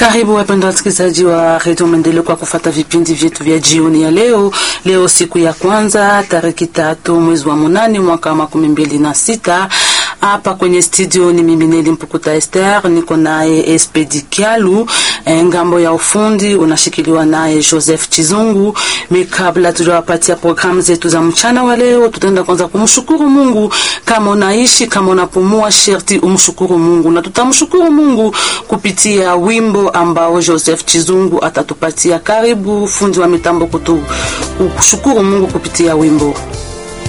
Karibu wapendwa wasikilizaji wa redio Maendeleo kwa kufata vipindi vyetu vya jioni ya leo. Leo siku ya kwanza tariki tatu mwezi wa munane mwaka wa makumi mbili na sita. Hapa kwenye studio ni mimi Neli Mpukuta Esther, niko naye Espedi Kialu, ngambo ya ufundi unashikiliwa naye Joseph Chizungu. Mi kabla tujawapatia programu zetu za mchana wa leo, tutaenda kwanza kumshukuru Mungu. Kama unaishi kama unapumua, sherti umshukuru Mungu, na tutamshukuru Mungu kupitia wimbo ambao Joseph Chizungu atatupatia. Karibu fundi wa mitambo kutu kushukuru Mungu kupitia wimbo.